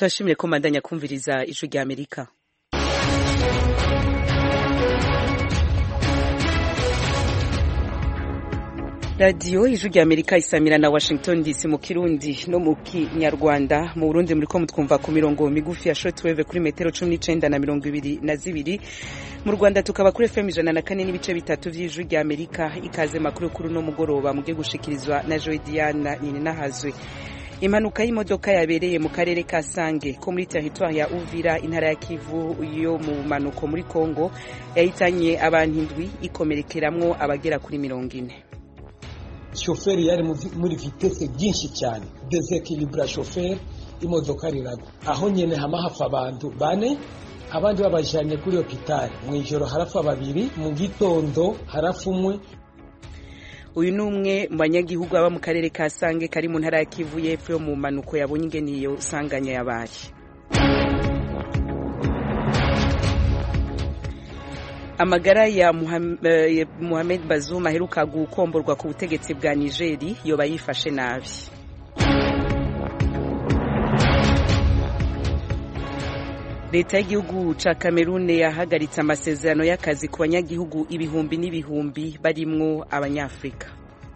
turashimire ko mandanya kumviriza ijwi rya amerika radiyo ijwi rya amerika isamira na washington dc mu kirundi no mu kinyarwanda mu burundi muri ko mutwumva ku mirongo migufi ya shortwave kuri metero cumi n'icenda na mirongo ibiri na zibiri mu rwanda tukaba kuri fm ijana na kane n'ibice bitatu vy'ijwi rya amerika ikaze makuru kuri uno mugoroba muge gushikirizwa na joe diana nininahazwe impanuka y'imodoka yabereye mu karere ka sange ko muri teritwari ya uvira intara ya kivu yo mu manuko muri congo yahitanye abantu indwi ikomerekeramwo abagera kuri mirongo ine shoferi yari muri vitese byinshi cyane desekilibura shoferi imodoka riragwa aho nyene hama hafa abantu bane abandi babajanye kuri hopitali mu ijoro harafa babiri mu gitondo harafa umwe uyu ni umwe mu banyagihugu baba mu karere ka sange kari mu ntara ya kivu y'epfo yo mu mpanuko yabonye ingene iyo sanganya yabaye amagara ya Mohamed Bazoum aheruka gukomborwa ku butegetsi bwa Nigeri yoba yifashe nabi leta y'igihugu ca Cameroon yahagaritse amasezerano y'akazi ku banyagihugu ibihumbi n'ibihumbi barimwo abanyafrika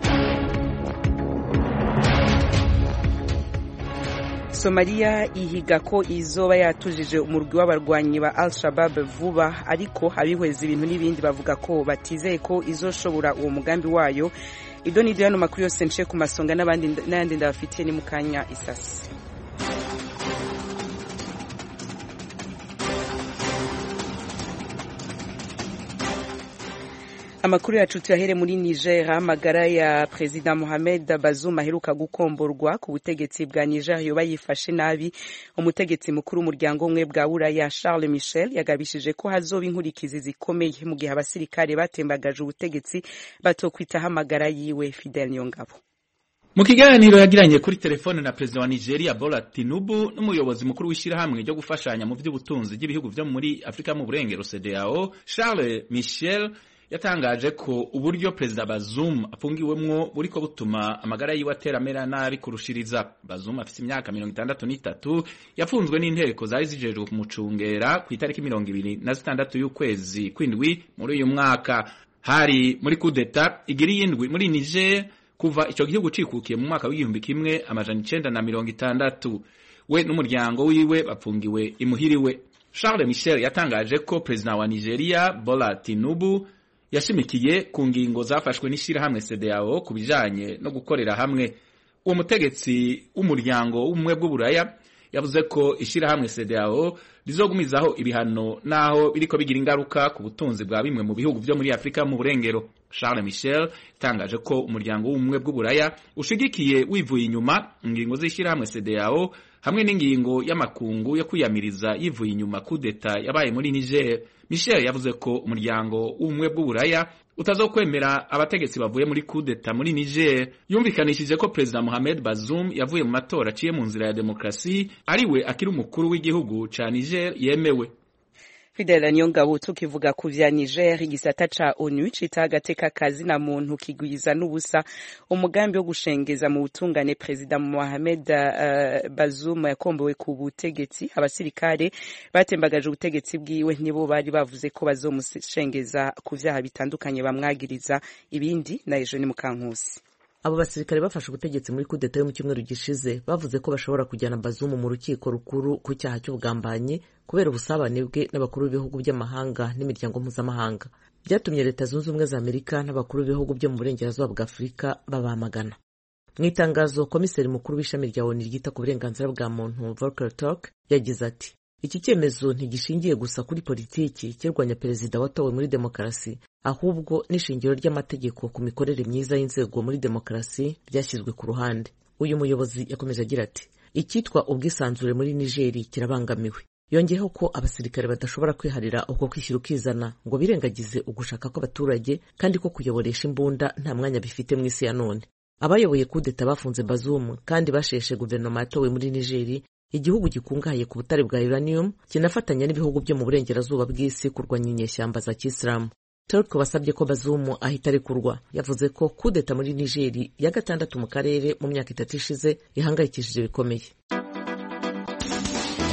somaliya ihiga ko izoba yatujije umurwi w'abarwanyi ba al shabab vuba ariko abihweza ibintu n'ibindi bavuga ko batizeye ko izoshobora uwo mugambi wayo ibyo ni hano makuru yose nce ku masonga n'ayandi ndabafitiye ni mu kanya isasi amakuru yacu tuyahere muri niger amagara ya perezida mohamed bazoum aheruka gukomborwa ku butegetsi bwa niger yoba yifashe nabi umutegetsi mukuru w'umuryango umwe bwa buraya charles michel yagabishije ko hazoba inkurikizi zikomeye mu gihe abasirikare batembagaje ubutegetsi batokwitaho amagara yiwe fidel nyongabo mu kiganiro yagiranye kuri telefone na perezida wa nigeria bola tinubu n'umuyobozi mukuru w'ishyirahamwe ryo gufashanya mu by'ubutunzi bw'ibihugu byo muri afurika mu burengero cdao charles michel yatangaje ko uburyo perezida Bazoum afungiwemwo buriko butuma amagara yiwe atera amera nabi kurushiriza. Bazoum afite imyaka mirongo itandatu n'itatu yafunzwe n'inteko zari zijejwe kumucungera ku itariki mirongo ibiri na zitandatu y'ukwezi kw'indwi muri uyu mwaka. Hari muri kudeta igiri y'indwi muri Niger kuva ico gihugu cikukiye mu mwaka w'igihumbi kimwe amajana icenda na mirongo itandatu. We n'umuryango wiwe bapfungiwe imuhiriwe. Charles Michel yatangaje ko perezida wa Nigeria Bola Tinubu yashimikiye ku ngingo zafashwe n'ishyirahamwe CEDEAO ku bijanye no gukorera hamwe uwo mutegetsi w'umuryango w'ubumwe bw'uburaya yavuze ko ishyirahamwe CEDEAO rizogumizaho ibihano naho biriko bigira ingaruka ku butunzi bwa bimwe mu bihugu vyo muri Afrika mu burengero Charles Michel yatangaje ko umuryango w'ubumwe bw'uburaya ushigikiye wivuye inyuma ingingo z'ishyirahamwe CEDEAO hamwe n'ingingo y'amakungu yo kwiyamiriza yivuye inyuma kudeta yabaye muri Niger. Michel yavuze ko umuryango w'ubumwe bw'uburaya utazokwemera abategetsi bavuye muri kudeta muri Niger. Yumvikanishije ko Perezida Mohamed Bazoum yavuye mu matora aciye mu nzira ya demokrasi ariwe akiri umukuru w'igihugu ca Niger yemewe. Fidel Nyongabo tukivuga ku vya Niger igisata ca ONU cita agateka kazi na muntu kigwiza n'ubusa umugambi wo gushengeza mu butungane Perezida Mohamed uh, Bazoum yakombowe ku butegetsi abasirikare batembagaje ubutegetsi bwiwe nibo bari bavuze ko bazomushengeza ku vyaha bitandukanye bamwagiriza ibindi na ejo ni mukankusi abo basirikare bafashe ubutegetsi muri kudeta yo mu cyumweru gishize bavuze ko bashobora kujyana bazumu mu rukiko rukuru ku cyaha cy'ubugambanyi kubera ubusabane bwe n'abakuru b'ibihugu by'amahanga n'imiryango mpuzamahanga byatumye leta zunze ubumwe za amerika n'abakuru b'ibihugu byo mu burengerazuba bwa afurika babamagana mu itangazo komiseri mukuru w'ishami rya onu ryita ku burenganzira bwa muntu volker turk yagize ati iki cyemezo ntigishingiye gusa kuri politiki kirwanya perezida watowe muri demokarasi ahubwo n'ishingiro ry'amategeko ku mikorere myiza y'inzego muri demokarasi byashyizwe ku ruhande uyu muyobozi yakomeje agira ati icyitwa ubwisanzure muri nigeri kirabangamiwe yongeyeho ko abasirikare badashobora kwiharira uko kwishyira ukizana ngo birengagize ugushaka kw'abaturage kandi ko kuyoboresha imbunda nta mwanya bifite mu isi ya none abayoboye kudeta bafunze bazumu kandi basheshe guverinoma yatowe muri nigeri igihugu gikungahaye ku butare bwa uranium kinafatanya n'ibihugu byo mu burengerazuba bw'isi kurwanya inyeshyamba za kisilamu turk wasabye ko bazumu ahita arekurwa yavuze ko kudeta muri nigeri ya gatandatu mu karere mu myaka itatu ishize ihangayikishije bikomeye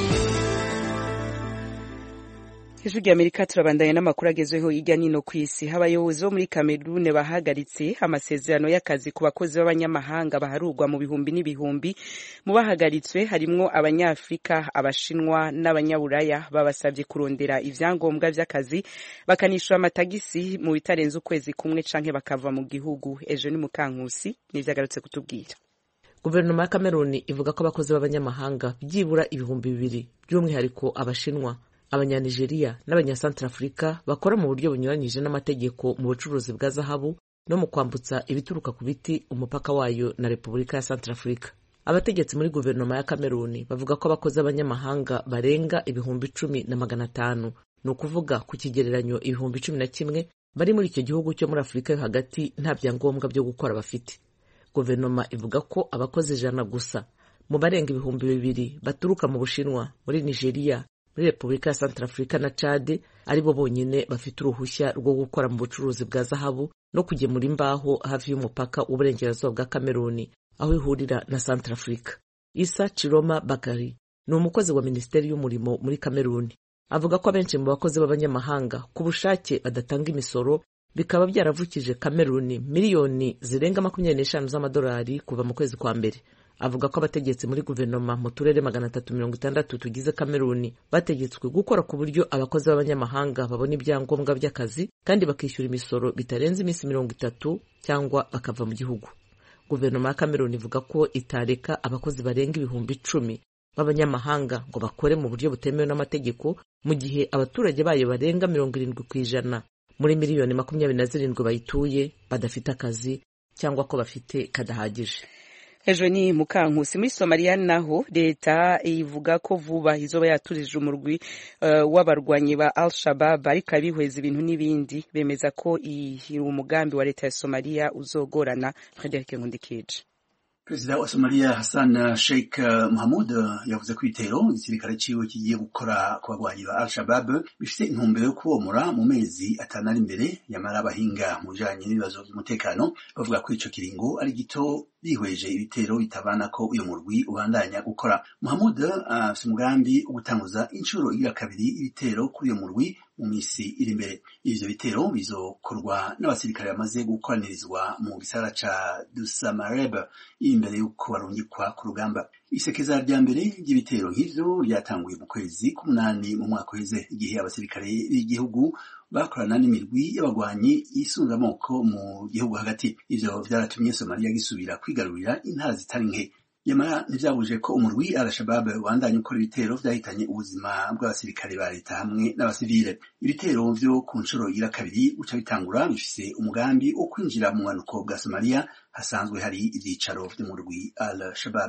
ijwi rya amerika turabandanya n'amakuru agezweho hirya no hino ku isi abayobozi bo muri kamerune bahagaritse amasezerano y'akazi ku bakozi b'abanyamahanga baharurwa mu bihumbi n'ibihumbi mu bahagaritswe harimwo abanyafurika abashinwa n'abanyaburaya babasabye kurondera ivyangombwa vy'akazi bakanishyura amatagisi mu bitarenze ukwezi kumwe canke bakava mu gihugu ejo ni mukankusi nivyo agarutse kutubwira guverinoma ya kameruni ivuga ko abakozi b'abanyamahanga byibura ibihumbi bibiri by'umwihariko abashinwa abanyanigeriya n'abanyasantarafurika bakora mu buryo bunyuranyije n'amategeko mu bucuruzi bwa zahabu no mu kwambutsa ibituruka ku biti umupaka wayo na repubulika ya santarafurika abategetsi muri guverinoma ya kameruni bavuga ko abakozi b'abanyamahanga barenga ibihumbi icumi na magana atanu ni ukuvuga ku kigereranyo ibihumbi cumi na kimwe bari muri icyo gihugu cyo muri afurika yo hagati nta byangombwa byo gukora bafite guverinoma ivuga ko abakozi ijana gusa mu barenga ibihumbi bibiri baturuka mu bushinwa muri nigeria muri repubulika ya santarafurika na cade ari bo bonyine bafite uruhushya rwo gukora mu bucuruzi bwa zahabu no kugemura imbaho hafi y'umupaka w'uburengerazuba bwa kameruni aho ihurira na santarafurika isa ciroma bakari ni umukozi wa minisiteri y'umurimo muri kameruni avuga ko abenshi mu bakozi b'abanyamahanga ku bushake badatanga imisoro bikaba byaravukije kameruni miliyoni zirenga makumyabiri n'eshanu z'amadolari kuva mu kwezi kwa mbere avuga ko abategetsi muri guverinoma mu turere magana atatu mirongo itandatu tugize kameruni bategetswe gukora ku buryo abakozi b'abanyamahanga babona ibyangombwa by'akazi kandi bakishyura imisoro bitarenze iminsi mirongo itatu cyangwa bakava mu gihugu guverinoma ya kameruni ivuga ko itareka abakozi barenga ibihumbi icumi b'abanyamahanga ngo bakore mu buryo butemewe n'amategeko mu gihe abaturage bayo barenga mirongo irindwi ku ijana muri miliyoni makumyabiri na zirindwi bayituye badafite akazi cyangwa ko bafite kadahagije ejo ni mukankusi muri somaliya naho leta ivuga ko vuba izoba yaturije umurwi uh, w'abarwanyi ba al shabab ariko abihweza ibintu n'ibindi bemeza ko iyi umugambi wa leta ya somaliya uzogorana frederic nkundikije perezida wa somaliya hassan sheikh muhamud yavuze ko ibitero igisirikare ciwe kigiye gukora ku bagwanyi ba al shabab bifite intumbero yo kubomora mu mezi atanu ari imbere yamara abahinga mu bijanye n'ibibazo by'umutekano bavuga ko ico kiringo ari gito bihweje ibitero bitabana ko uyu murwi ubandanya gukora muhamud afite uh, umugambi wo gutanguza inshuro igira kabiri ibitero kuri uyu murwi mu misi iri imbere ivyo bitero bizokorwa n'abasirikare bamaze gukoranirizwa mu gisagara ca dusamareb imbere y'uko barungikwa ku rugamba isekeza rya mbere ry'ibitero nk'ivyo ryatanguye mu kwezi k'umunani mu mwaka uheze igihe abasirikare b'igihugu bakorana n'imirwi y'abagwanyi yisunga amoko mu gihugu hagati ivyo vyaratumye somaliya gisubira kwigarurira intara zitari nke nyamara ntivyabuje ko umurwi al-shabab wandanye ukora ibitero vyahitanye ubuzima bw'abasirikare ba leta hamwe n'abasivile ibitero vyo ku nshuro igira kabiri guca bitangura bifise umugambi wo kwinjira mu bumanuko bwa somaliya hasanzwe hari ivyicaro vy'umurwi al-shabab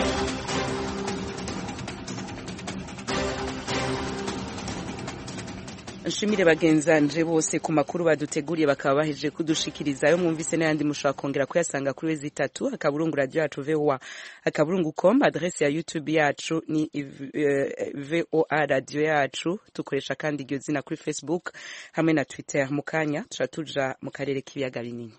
nshimire bagenzanje bose ku makuru baduteguriye bakaba bahejeje kudushikiriza ayo mwumvise n'ayandi mushobora kongera kuyasanga kuri wezi itatu akaburungu radio yacu voa akaburungu com adresse ya youtube yacu ni voa radio yacu dukoresha kandi iryo zina kuri facebook hamwe na twitter mu kanya tuca tuja mu karere k'ibiyaga binini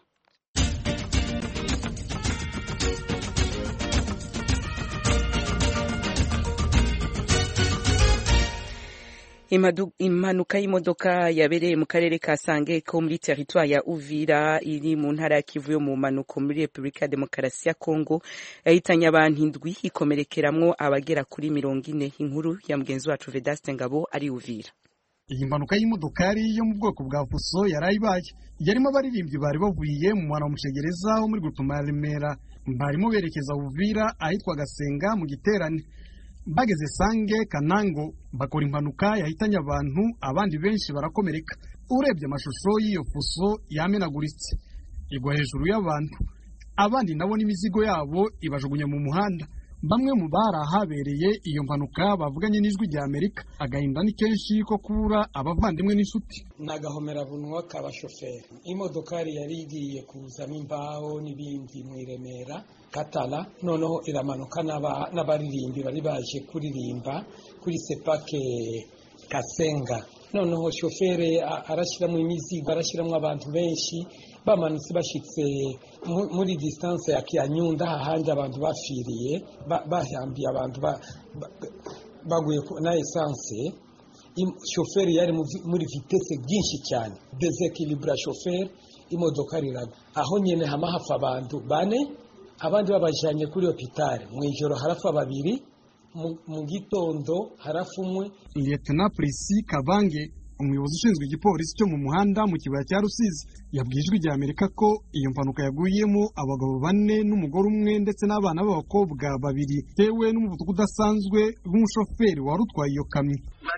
impanuka y'imodoka yabereye mu karere ka sange ko muri teritwari ya uvira iri mu ntara ya kivu yo mu mpanuko muri repubulika ya demokarasi ya kongo yahitanye abantu indwi ikomerekeramwo abagera kuri mirongo ine inkuru ya mugenzi wacu vedaste ngabo ari uvira iyi mpanuka y'imodokari yo mu bwoko bwa fuso yari ibaye yarimo abaririmbyi bari bavuye mu mwana wa mushegereza wo muri gutuma ya remera barimo berekeza uvira ahitwa gasenga mu giterane bageze sange kanango bakora impanuka yahitanye abantu abandi benshi barakomereka urebye amashusho y'iyo fuso yamenaguritse igwa hejuru y'abantu abandi nabo n'imizigo yabo ibajugunya mu muhanda bamwe mu bari ahabereye iyo mpanuka bavuganye n'ijwi rya amerika agahinda ni kenshi ko kubura abavandimwe n'inshuti ni agahomerabunwa k'abashoferi imodokari yari igiye kuzamo imbaho n'ibindi mu iremera katara noneho iramanuka n'abaririmbi bari baje kuririmba kuri sepake kasenga noneho shoferi arashyiramo imizigo arashyiramo abantu benshi bamanutse bashyitse muri disitanse ya kiyanyunda hahandi abantu bafiriye bahambiye abantu baguye na esanse shoferi yari muri vitese byinshi cyane desekilibura shoferi imodoka riragwa aho nyine hama hapfa abantu bane abandi babajyanye kuri hopitari mu ijoro harapfa babiri mu gitondo harapfa umwe liyetena polisi kabange umuyobozi ushinzwe igipolisi cyo mu muhanda mu kibaya cya rusizi yabwiye ijwi rya amerika ko iyo mpanuka yaguyemo abagabo bane n'umugore umwe ndetse n'abana b'abakobwa babiri bitewe n'umuvuduko udasanzwe w'umushoferi wari utwaye iyo kamyo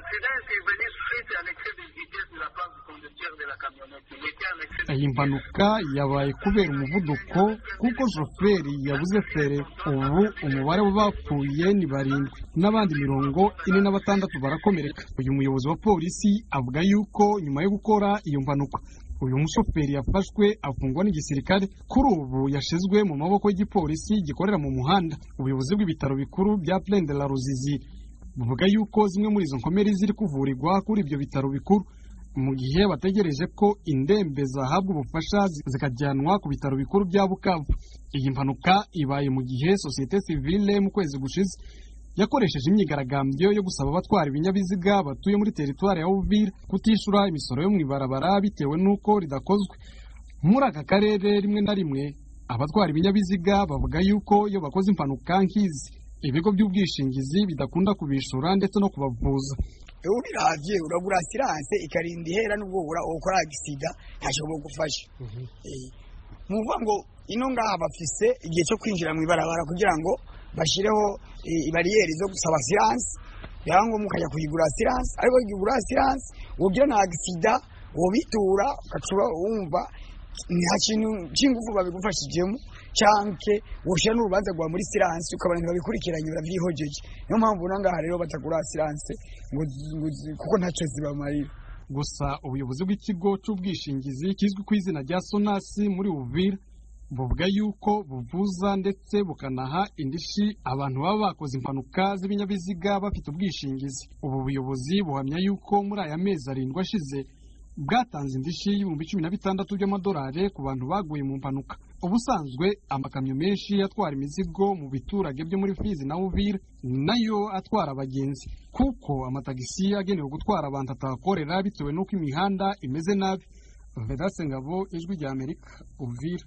iyi mpanuka yabaye kubera umuvuduko kuko shoferi yabuze fere ubu umubare w'abapfuye ni barindwi n'abandi mirongo ine na batandatu barakomereka uyu muyobozi wa polisi avuga yuko nyuma yo gukora iyo mpanuka uyu mushoferi yafashwe afungwa n'igisirikare kuri ubu yashizwe mu maboko y'igipolisi gikorera mu muhanda ubuyobozi bw'ibitaro bikuru bya Plaine de la Ruzizi buvuga yuko zimwe muri izo nkomeri ziri kuvurirwa kuri ibyo bitaro bikuru mu gihe bategereje ko indembe zahabwa ubufasha zikajyanwa ku bitaro bikuru bya Bukavu iyi mpanuka ibaye mu gihe sosiyete sivile mu kwezi gushize yakoresheje imyigaragambyo yo gusaba abatwara ibinyabiziga batuye muri teritwari ya Uvira kutishura imisoro yo mu ibarabara bitewe n'uko ridakozwe muri aka karere rimwe na rimwe abatwara ibinyabiziga bavuga yuko iyo bakoze impanuka nk'izi ibigo by'ubwishingizi bidakunda kubishura ndetse no kubavuza ewe ubiravye uragura asiranse ikarinda ihera n'ubwo ukora agisida ntacyo bugufasha nuvuga ngo ino ngaha bafise igihe cyo kwinjira mu ibarabara kugira ngo bashireho ibariyeri zo gusaba asiranse byaba ngombwa ukajya kuyigura asiranse ariko kuyigura asiranse wogira na agisida wobitura ugacuba wumva nta kintu cy'ingufu babigufashijemo canke woshira n'urubanza rwa muri siranse ukabona ntibabikurikiranye baravyihojeje niyo mpamvu nangaha rero batagura siranse ngo kuko ntacyo zibamarira gusa ubuyobozi bw'ikigo cy'ubwishingizi kizwi ku izina rya sonasi muri uvira buvuga yuko buvuza ndetse bukanaha indishi abantu baba bakoze impanuka z'ibinyabiziga bafite ubwishingizi ubu buyobozi buhamya yuko muri aya mezi arindwi ashize bwatanze indishi y'ibihumbi cumi na bitandatu by'amadolari ku bantu baguye mu mpanuka ubusanzwe amakamyo menshi atwara imizigo mu biturage byo muri fizi na uvira nayo atwara abagenzi kuko amatagisi agenewe gutwara abantu atahakorera bitewe n'uko imihanda imeze nabi vedase ngabo ijwi rya amerika uvira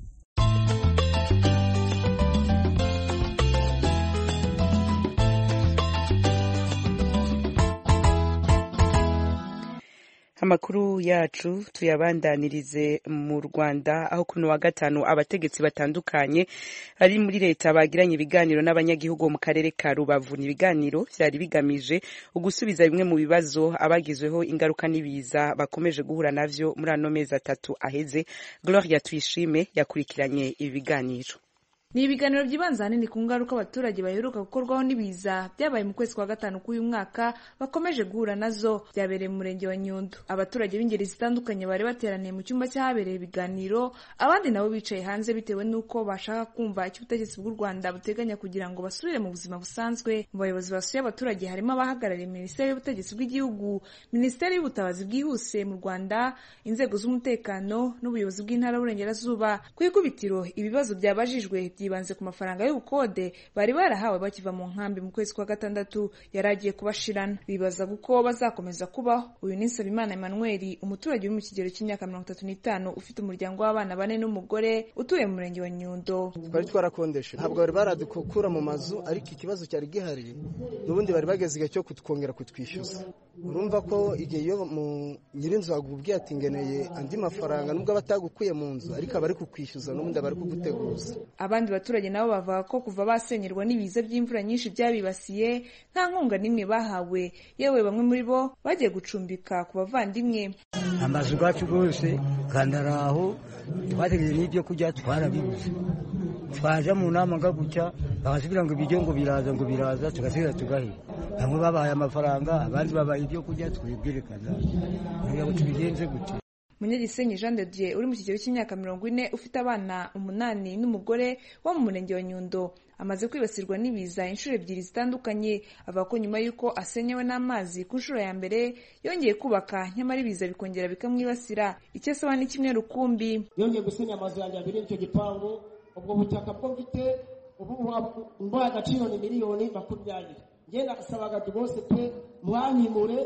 amakuru yacu tuyabandanirize mu Rwanda aho kuno wa gatanu abategetsi batandukanye ari muri leta bagiranye ibiganiro n'abanyagihugu mu karere ka Rubavu ni ibiganiro byari bigamije ugusubiza bimwe mu bibazo abagizweho ingaruka n'ibiza bakomeje guhura navyo muri ano mezi atatu aheze Gloria Tuyishime yakurikiranye ibi biganiro ni ibiganiro byibanze ahanini ku ngaruka abaturage baheruka gukorwaho n'ibiza byabaye mu kwezi kwa gatanu k'uyu mwaka bakomeje guhura nazo byabereye mu murenge wa nyundo abaturage b'ingeri zitandukanye bari bateraniye mu cyumba cy'ahabereye ibiganiro abandi nabo bicaye hanze bitewe n'uko bashaka kumva icyo ubutegetsi bw'u rwanda buteganya kugira ngo basubire mu buzima busanzwe mu bayobozi basuye abaturage harimo abahagarariye minisiteri y'ubutegetsi bw'igihugu minisiteri y'ubutabazi bwihuse mu rwanda inzego z'umutekano n'ubuyobozi bw'intara y'uburengerazuba ku ikubitiro ibibazo byabajijwe byibanze ku mafaranga y'ubukode bari barahawe bakiva mu nkambi mu kwezi kwa gatandatu yari agiye kubashirana bibaza uko bazakomeza kubaho uyu ni Nsabimana Emmanuel umuturage uri mu kigero cy'imyaka mirongo itatu n'itanu ufite umuryango w'abana bane n'umugore utuye mu murenge wa Nyundo twari twarakondeshe ntabwo bari baradukura mu mazu ariko ikibazo cyari gihari n'ubundi bari bageze igihe cyo kutwongera kutwishyuza urumva ko igihe iyo mu nyirinzu akubwiye ati ngeneye andi mafaranga nubwo aba atagukuye mu nzu ariko aba ari kukwishyuza n'ubundi aba ari kuguteguza abandi baturage nabo bavuga ko kuva basenyerwa n'ibiza by'imvura nyinshi byabibasiye nta nkunga n'imwe bahawe yewe bamwe muri bo bagiye gucumbika ku bavandimwe amazu yacu rwose kandi ari aho twategereje n'ibyo kurya twarabibuze twaje mu nama nga gutya bakatubwira ngo ibiryo ngo biraza ngo biraza tugasigara tugahira bamwe babahaye amafaranga abandi babaye ibyo kurya twibwerekana kugira ngo tubigenze gute munyagisenyi jean de dieu uri mu kigero cy'imyaka mirongo ine ufite abana umunani n'umugore wo mu murenge wa nyundo amaze kwibasirwa n'ibiza inshuro ebyiri zitandukanye avuga ko nyuma y'uko asenyewe n'amazi ku nshuro ya mbere yongeye kubaka nyamara ibiza bikongera bikamwibasira icyo asaba ni kimwe rukumbi yongeye gusenya amazu yanjye abiri icyo gipangu ubwo butaka bwo mfite ubu mbaye agaciro ni miliyoni makumyabiri ngenda nasabaga rwose pe mwanyimure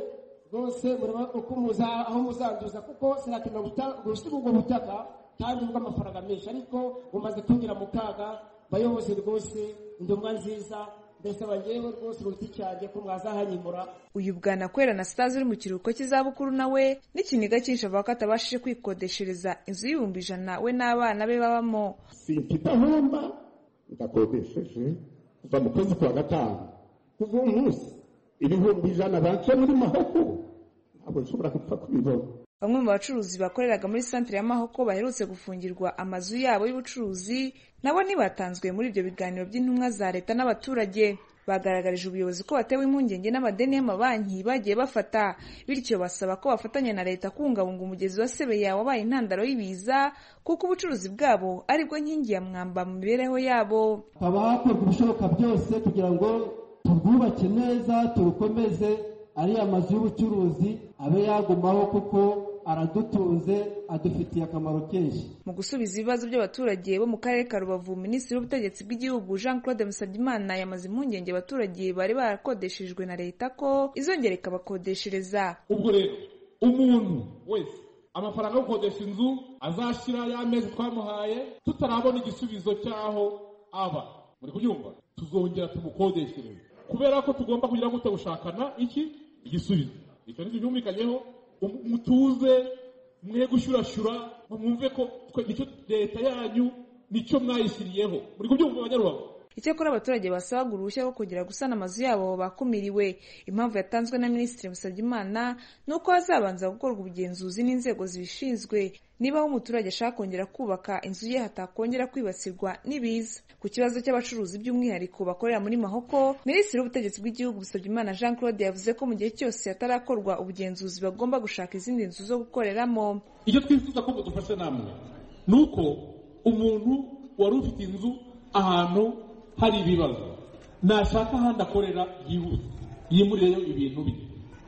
rwose muraba uko muza aho muzanduza kuko sinakemera gusiga ubwo butaka kandi bw'amafaranga menshi ariko bumaze kwinjira mu kaga bayobozi rwose indomwa nziza ndasaba njyewe rwose uruti cyanjye ko mwazahanyimura uyu bwana kwera na sitazi uri mu kiruhuko cy'izabukuru nawe n'ikiniga cyinshi avuga ko atabashije kwikodeshereza inzu y'ibihumbi ijana we n'abana be babamo simfite ahomba ndakodesheje kuva mu kwezi kwa gatanu kuva uwo munsi ibihumbi ijana bace muri mahoko ntabwo nshobora gupfa kubibona bamwe mu bacuruzi bakoreraga muri santire ya mahoko baherutse gufungirwa amazu yabo y'ubucuruzi nabo ntibatanzwe muri ibyo biganiro by'intumwa za leta n'abaturage bagaragarije ubuyobozi ko batewe impungenge n'amadeni y'amabanki bagiye bafata bityo basaba ko bafatanya na leta kubungabunga umugezi wa sebeya wabaye intandaro y'ibiza kuko ubucuruzi bwabo aribwo nkingi ya mwamba mu mibereho yabo haba hakorwa ibishoboka byose kugira ngo turwubake neza turukomeze ariya mazu y'ubucuruzi abe yagumaho kuko aradutunze adufitiye akamaro kenshi mu gusubiza ibibazo by'abaturage bo mu karere ka rubavu minisitiri w'ubutegetsi bw'igihugu jean claude musabyimana yamaze impungenge abaturage bari barakodeshejwe na leta ko izongera ikabakodeshereza ubwo rero umuntu wese amafaranga yo gukodesha inzu azashyira y'amezi twamuhaye tutarabona igisubizo cy'aho aba muri kubyumva tuzongera tumukodeshereze kubera ko tugomba kugira gute gushakana iki igisubizo icyo nicyo cyumvikanyeho mutuze mwe gushyurashyura mwumve ko nicyo leta yanyu nicyo mwayishyiriyeho muri kubyumva abanyarubavu icyakora abaturage basabaga uruhushya rwo kongera gusana amazu yabo bakumiriwe impamvu yatanzwe na minisitiri musabyimana ni uko hazabanza gukorwa ubugenzuzi n'inzego zibishinzwe niba aho umuturage ashaka kongera kubaka inzu ye hatakongera kwibasirwa n'ibiza ku kibazo cy'abacuruzi by'umwihariko bakorera muri mahoko minisitiri w'ubutegetsi bw'igihugu musabyimana jean claude yavuze ko mu gihe cyose hatarakorwa ubugenzuzi bagomba gushaka izindi nzu zo gukoreramo icyo twifuza ko mudufasha namwe ni uko umuntu wari ufite inzu ahantu hari ibibazo nashaka ahandi akorera yihuse yimurireyo ibintu bye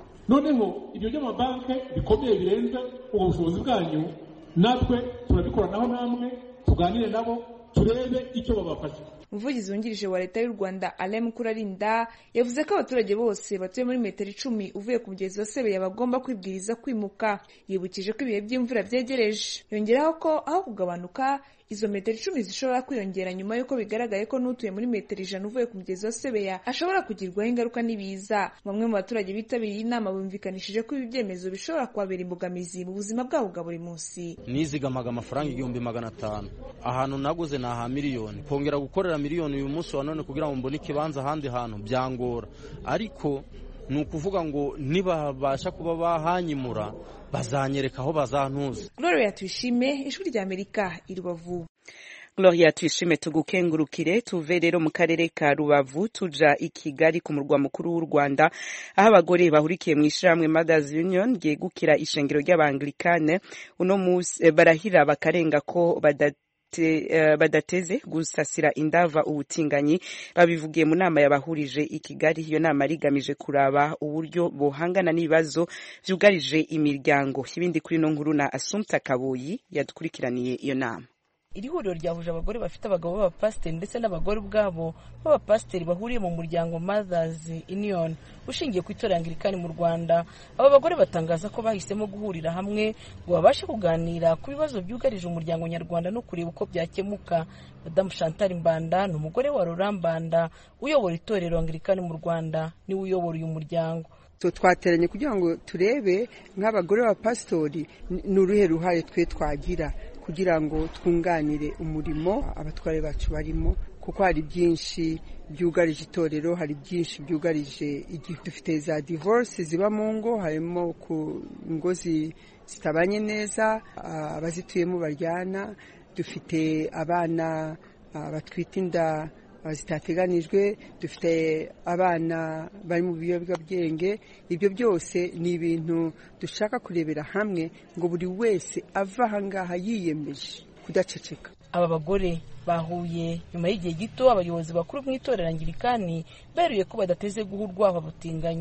noneho ibyo by'amabanki bikomeye birenze ubwo bushobozi bwanyu natwe turabikoranaho namwe tuganire nabo turebe icyo babafasha umuvugizi wungirije wa leta y'u rwanda alain mukurarinda yavuze ko abaturage bose batuye muri metero icumi uvuye ku mugezi wa sebeya bagomba kwibwiriza kwimuka yibukije ko ibihe by'imvura byegereje yongeraho ko aho kugabanuka izo metero icumi zishobora kwiyongera nyuma y'uko bigaragaye ko n'utuye muri metero ijana uvuye ku mugezi wa sebeya ashobora kugirwaho ingaruka n'ibiza bamwe mu baturage bitabiriye inama bumvikanishije ko ibi byemezo bishobora kubabera imbogamizi mu buzima bwabo bwa buri munsi nizigamaga amafaranga igihumbi magana atanu ahantu naguze ni aha miliyoni kongera gukorera miliyoni uyu munsi wa none kugira ngo mbone ikibanza ahandi hantu byangora ariko ni ukuvuga ngo nibabasha kuba bahanyimura bazanyereka aho bazantuza gloria tuyishime ijwi rya amerika i rubavu Gloria tuyishime tugukengurukire tuve rero mu karere ka Rubavu tuja i Kigali ku murwa mukuru w'u Rwanda aho abagore bahurikiye mu ishyirahamwe Mothers Union ryegukira ishengero ry'Abanglikane uno musi barahira bakarenga ko badate Uh, badateze gusasira indava ubutinganyi babivugiye mu nama yabahurije i Kigali iyo nama rigamije kuraba uburyo bohangana n'ibibazo vyugarije imiryango ibindi kuri no nkuru na Assumpta Kaboyi yadukurikiraniye iyo nama iri huriro ryahuje abagore bafite abagabo b'abapasiteri ndetse n'abagore ubwabo b'abapasiteri bahuriye mu muryango Mothers Union ushingiye ku itorero Anglikani mu Rwanda aba bagore batangaza ko bahisemo guhurira hamwe ngo babashe kuganira ku bibazo byugarije umuryango nyarwanda no kureba uko byakemuka Madamu Chantal Mbanda ni umugore wa Laurent Mbanda uyobora itorero Anglikani mu Rwanda niwe uyobora uyu muryango twateranye kugira ngo turebe nk'abagore b'abapasitori ni uruhe ruhare twe twagira kugira ngo twunganire umurimo abatware bacu barimo kuko hari byinshi byugarije itorero hari byinshi byugarije igihugu dufite za divorce ziba mu ngo harimo ku ngo zitabanye neza abazituyemo baryana dufite abana batwite inda zitateganijwe dufite abana bari mu biyobyabwenge ibyo byose ni ibintu dushaka kurebera hamwe ngo buri wese ava ahangaha yiyemeje kudaceceka aba bagore bahuye nyuma y'igihe gito abayobozi bakuru mu itorero angirikani beruye ko badateze guha urwabo abatinganyi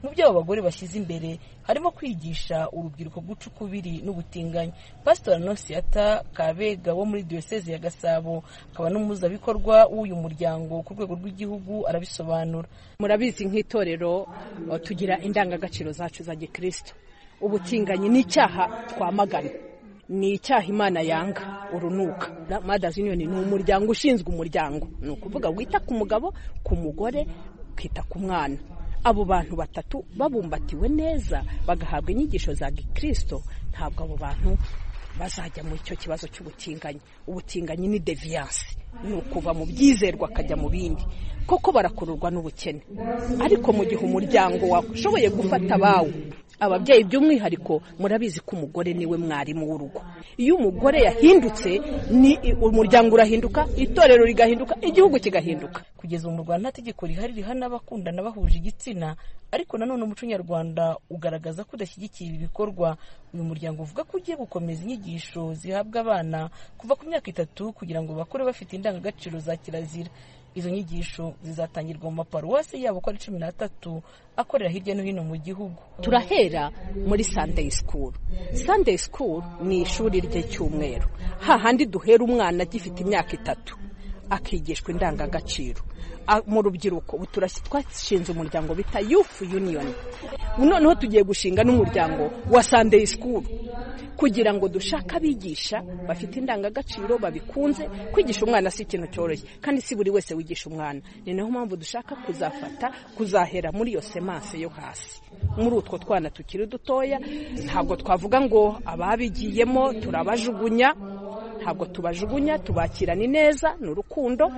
mu byo abo bagore bashyize imbere harimo kwigisha urubyiruko guca ukubiri n'ubutinganyi pasitori anosiyata kabega wo muri diyoseze ya gasabo akaba n'umuhuzabikorwa w'uyu muryango ku rwego rw'igihugu arabisobanura murabizi nk'itorero tugira indangagaciro zacu za gikristo ubutinganyi ni icyaha twamagana ni icyaha imana yanga urunuka madazi yuniyoni ni umuryango ushinzwe umuryango ni ukuvuga wita ku mugabo ku mugore ukita ku mwana abo bantu batatu babumbatiwe neza bagahabwa inyigisho za gikristo ntabwo abo bantu bazajya muri icyo kibazo cy'ubutinganyi ubutinganyi ni deviyanse ni ukuva mu byizerwa akajya mu bindi koko barakururwa n'ubukene ariko mu gihe umuryango washoboye gufata abawe ababyeyi by'umwihariko murabizi ko umugore niwe mwarimu w'urugo iyo umugore yahindutse ni umuryango urahinduka itorero rigahinduka igihugu kigahinduka kugeza ubu mu rwanda nta tegeko rihari rihana abakundana bahuje igitsina ariko nanone umuco nyarwanda ugaragaza ko udashyigikiye ibi bikorwa uyu muryango uvuga ko ugiye gukomeza inyigisho zihabwa abana kuva ku myaka itatu kugira ngo bakure bafite indangagaciro za kirazira izo nyigisho zizatangirwa mu maparuwasi yabo uko ari cumi n'atatu akorera hirya no hino mu gihugu turahera muri sunday school sunday school ni ishuri ry'icyumweru hahandi duhera umwana agifite imyaka itatu akigishwa indangagaciro mu rubyiruko ubu twashinze umuryango bita youth union noneho tugiye gushinga n'umuryango wa sunday school kugira ngo dushake abigisha bafite indangagaciro babikunze kwigisha umwana si ikintu cyoroshye kandi si buri wese wigisha umwana ni nayo mpamvu dushaka kuzafata kuzahera muri iyo semanse yo hasi muri utwo twana tukiri dutoya ntabwo twavuga ngo ababigiyemo turabajugunya ntabwo tubajugunya tubakirana neza ni urukundo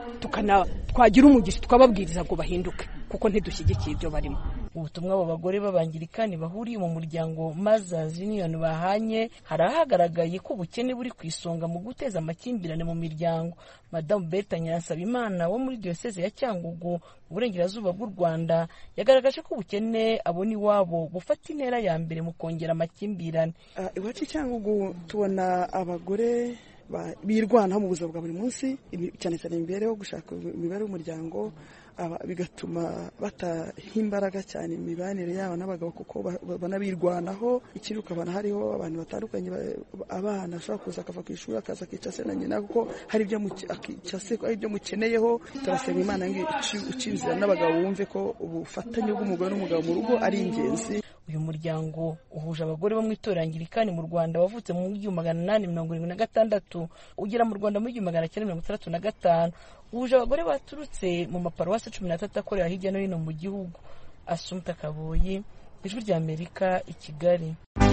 twagira umugisha twababwiriza ngo bahinduke kuko ntidushyigikiye ibyo barimo ubutumwa abo bagore b'abangirikani bahuriye mu muryango Mothers Union bahanye hari ahagaragaye ko ubukene buri ku isonga mu guteza amakimbirane mu miryango madamu Berta Nyiransabimana wo muri diyoseze ya Cyangugu mu burengerazuba bw'u Rwanda yagaragaje ko ubukene abona iwabo bufata intera ya mbere mu kongera amakimbirane iwacu Cyangugu tubona abagore birwanaho mu buzima bwa buri munsi cyane cyane imibereho gushaka imibereho y'umuryango bigatuma bataha imbaraga cyane imibanire yabo n'abagabo kuko banabirwanaho ikindi ukabona hariho abantu batandukanye abana ashobora kuza akava ku ishuri akaza akica se na nyina kuko hari ibyo mukeneyeho turasenga imana ngo uca inzira n'abagabo bumve ko ubufatanye bw'umugore n'umugabo mu rugo ari ingenzi uyu muryango uhuje abagore bo mu itorangirikani mu rwanda wavutse mu gihumbi magana inani mirongo irindwi na gatandatu ugera mu rwanda mu gihumbi magana cyenda mirongo itandatu na gatanu uhuje abagore baturutse mu maparuwasi cumi n'atatu akorera hirya no hino mu gihugu asumta kaboyi ijwi rya amerika i kigali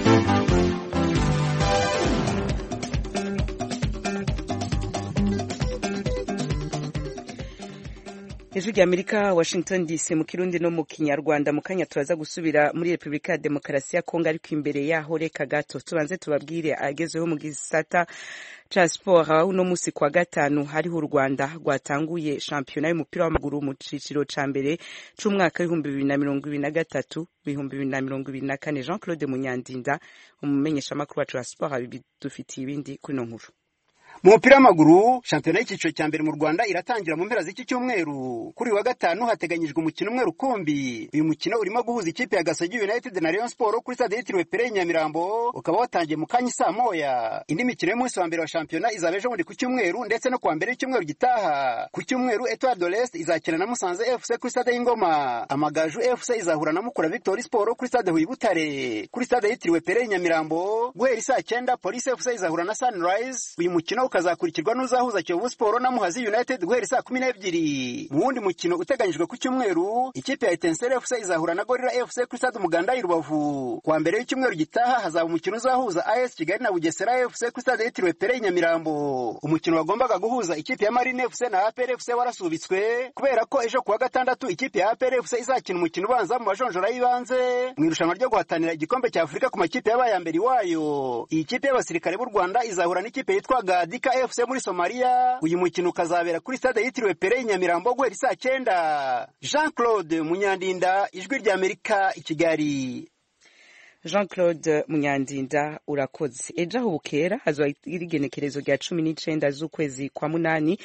ijwi rya amerika washington dc mu kirundi no mu kinyarwanda mu kanya turaza gusubira muri repubulika ya demokarasi ya kongo ariko imbere yaho reka gato tubanze tubabwire agezweho mu gisata ca siporo uno musi kwa gatanu hariho u rwanda rwatanguye shampiyona y'umupira w'amaguru mu ciciro ca mbere c'umwaka w'ibihumbi bibiri na mirongo ibiri na gatatu ibihumbi bibiri na mirongo ibiri na kane jean claude munyandinda umumenyeshamakuru wacu wa siporo dufitiye ibindi kuri ino nkuru mu mupira w'amaguru shampiyona y'icyiciro cya mbere mu rwanda iratangira mu mpera z'iki cyumweru kuri uyu wa gatanu hateganyijwe umukino umwe rukumbi uyu mukino urimo guhuza ikipe ya gasogi united na rayon sport kuri stade yitiriwe pere nyamirambo ukaba watangiye mu kanya saa moya indi mikino y'umunsi wa mbere wa shampiyona izaba ejo bundi ku cyumweru ndetse no kuwa mbere y'icyumweru gitaha ku cyumweru etoile de l'est izakina na musanze fc kuri stade y'ingoma amagaju fc izahura na mukura victory sport kuri stade huye butare kuri stade yitiriwe pere nyamirambo guhera isaa cyenda polisi fc izahura na sunrise uyu mukino ukazakurikirwa n'uzahuza Kiyovu Sport na Muhazi United guhera saa kumi n'ebyiri mu wundi mukino uteganyijwe ku cyumweru ikipe ya Etincelle FC izahura na Gorilla FC kuri stade Umuganda i Rubavu kuwa mbere y'icyumweru gitaha hazaba umukino uzahuza AS Kigali na Bugesera FC kuri stade yitiriwe Pere Nyamirambo umukino wagombaga guhuza ikipe ya Marine FC na APR FC warasubitswe kubera ko ejo kuwa gatandatu ikipe ya APR FC izakina umukino ubanza mu majonjora y'ibanze mu irushanwa ryo guhatanira igikombe cya Afurika ku makipe yabaye ya mbere iwayo iyi kipe y'abasirikare b'u Rwanda izahura n'ikipe yitwa Gadi Sadika FC muri Somalia uyu mukino ukazabera kuri stade yitiriwe Pere Nyamirambo guhera saa cyenda Jean Claude Munyandinda ijwi rya Amerika i Kigali jean claude munyandinda urakoze ejo aho bukera hazwa igenekerezo rya cumi n'icenda z'ukwezi kwa munani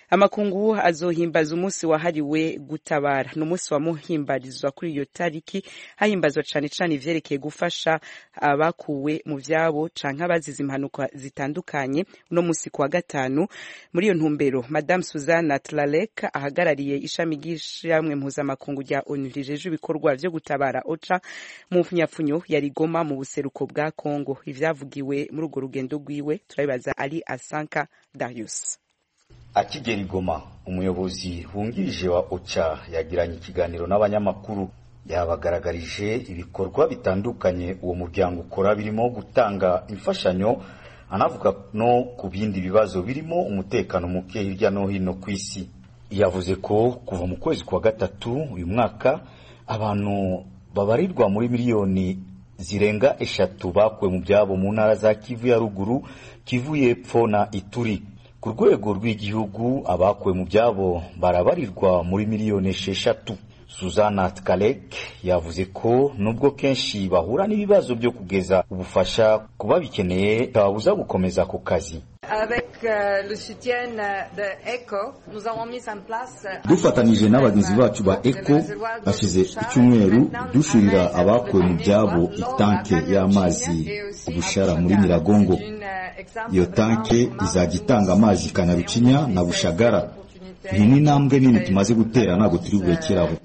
amakungu azohimbaza umunsi wahariwe gutabara ni umunsi wamuhimbarizwa kuri iyo tariki hahimbazwa cane cane ivyerekeye gufasha abakuwe mu vyabo canke abazize impanuka zitandukanye uno munsi kuwa gatanu muri iyo ntumbero madame suzana tlalek ahagarariye ishami ry'ishamwe mpuzamakungu rya onu rijeje ibikorwa vyo gutabara oca mu mpfunyapfunyo ya rigoma mu buseruko bwa kongo ivyavugiwe muri urwo rugendo rwiwe turabibaza ari asanka darius akigera igoma umuyobozi wungirije wa oca yagiranye ikiganiro n'abanyamakuru yabagaragarije ibikorwa bitandukanye uwo muryango ukora birimo gutanga imfashanyo anavuga no ku bindi bibazo birimo umutekano muke hirya no hino ku isi yavuze ko kuva mu kwezi kwa gatatu uyu mwaka abantu babarirwa muri miliyoni zirenga eshatu bakuwe mu byabo mu ntara za kivu ya ruguru kivu y'epfo na ituri ku rwego rw'igihugu abakuwe mu byabo barabarirwa muri miliyoni esheshatu suzana tkalek yavuze ko nubwo kenshi bahura n'ibibazo byo kugeza ubufasha ku babikeneye babuza gukomeza ako kazi dufatanije n'abagenzi bacu ba eco hashize icyumweru dushirira abakuwe mu byabo itanke y'amazi ubushara muri nyiragongo iyo tanke izajya itanga amazi kanyarucinya na bushagara iyi ni intambwe nini tumaze gutera ntabwo turi burekeraho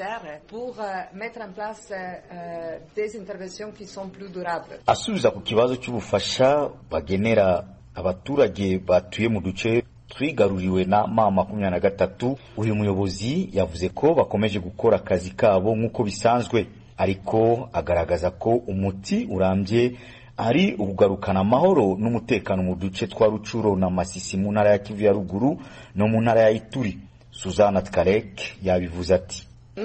asubiza ku kibazo cy'ubufasha bagenera abaturage batuye mu duce twigaruriwe na ma makumyabiri na gatatu uyu muyobozi yavuze ko bakomeje gukora akazi kabo nk'uko bisanzwe ariko agaragaza ko umuti urambye ari ukugarukana amahoro n'umutekano mu duce twa rucuro na masisi mu ntara ya kivu ya ruguru no mu ntara ya ituri suzana tkarek yabivuze ati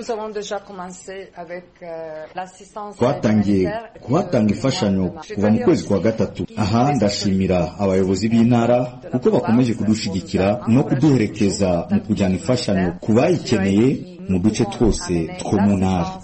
twatangiye kuhatanga imfashanyo kuva mu kwezi kwa gatatu aha ndashimira abayobozi b'intara kuko bakomeje kudushigikira no kuduherekeza mu kujyana imfashanyo ku bayikeneye mu duce twose two mu ntara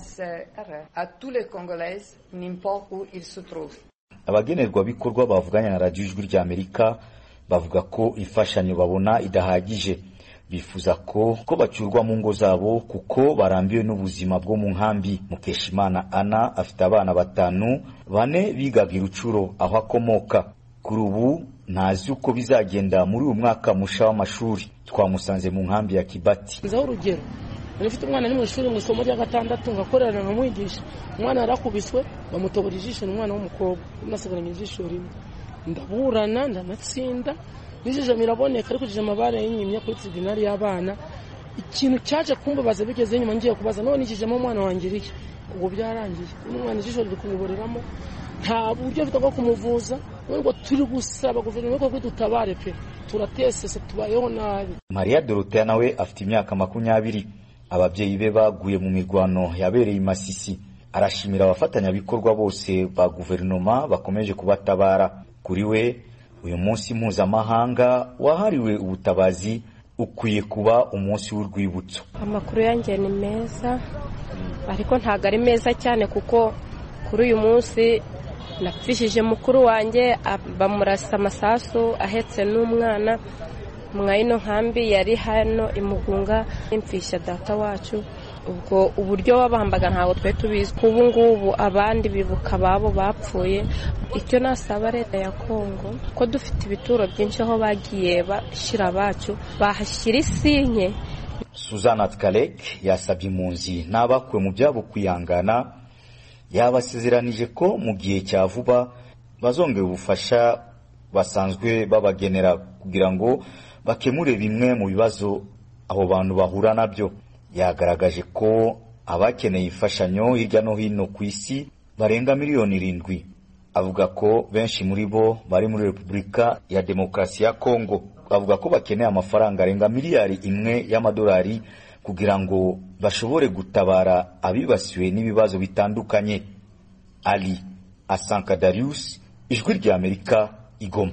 abagenerwabikorwa bavuganye na radiyo ijwi ry'amerika bavuga ko imfashanyo babona idahagije bifuza ko ko bacyurwa mu ngo zabo kuko barambiwe n'ubuzima bwo mu nkambi mukeshimana ana afite abana batanu bane bigaga irucuro aho akomoka kuri ubu ntazi uko bizagenda muri uyu mwaka musha w'amashuri twamusanze mu nkambi ya kibati nzaho urugero nifite umwana ari mu ishuri mu isomo rya gatandatu ngakorera nkamwigisha umwana yarakubiswe bamutobora ijisho ni umwana w'umukobwa nasigaranye ijisho rimwe ndaburana ndanatsinda n'ijisho miraboneka ariko ijisho amabara y'inyimya kuri tribunali y'abana ikintu cyaje kumbabaza bigeze nyuma ngiye kubaza none ikijemo umwana wanjye iki ubwo byarangiye umwana ijisho riri kumuboreramo nta buryo mfite bwo kumuvuza ngo turi gusaba guverinoma ko dutabare pe turatesese tubayeho nabi mariya dorotea nawe afite imyaka makumyabiri ababyeyi be baguye mu mirwano yabereye i masisi arashimira abafatanyabikorwa bose ba guverinoma bakomeje kubatabara kuri we uyu munsi mpuzamahanga wahariwe ubutabazi ukwiye kuba umunsi w'urwibutso amakuru yanjye ni meza ariko ntabwo ari meza cyane kuko kuri uyu munsi napfishije mukuru wanjye bamurasa amasasu ahetse n'umwana mwayino nkambi yari hano imugunga impfisha data wacu ubwo uburyo wabambaga ntabwo twari tubizi ubu ngubu abandi bibuka ababo bapfuye icyo nasaba leta ya kongo ko dufite ibituro byinshi aho bagiye bashyira abacu bahashyira isinye suzana tkarek yasabye impunzi n'abakuwe mu byabo kwihangana yabasezeranije ko mu gihe cya vuba bazongera ubufasha basanzwe babagenera kugira ngo bakemure bimwe mu bibazo abo bantu bahura nabyo yagaragaje ko abakeneye imfashanyo hirya no hino ku isi barenga miliyoni irindwi avuga ko benshi muri bo bari muri repubulika ya demokarasi ya kongo avuga ko bakeneye amafaranga arenga miliyari imwe y'amadolari kugira ngo bashobore gutabara abibasiwe n'ibibazo bitandukanye ali asanka darius ijwi ry'amerika igoma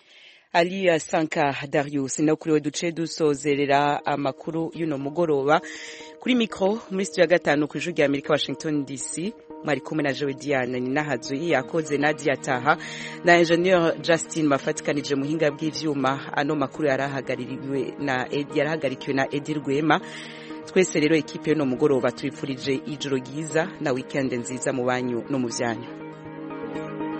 aliya sanka darius no kuri we duce dusozerera amakuru y'uno mugoroba kuri mikoro muri studio ya gatanu ku ijwi rya amerika washington dc mwari kumwe na Joe Diane ni nahazu yakoze Nadia Taha na engineer Justin mafatikanije muhinga bw'ivyuma ano makuru yarahagaririwe na yarahagarikiwe na Edir Rwema twese rero ekipe no mugoroba twifurije ijoro ryiza na weekend nziza mu banyu no mu byanyu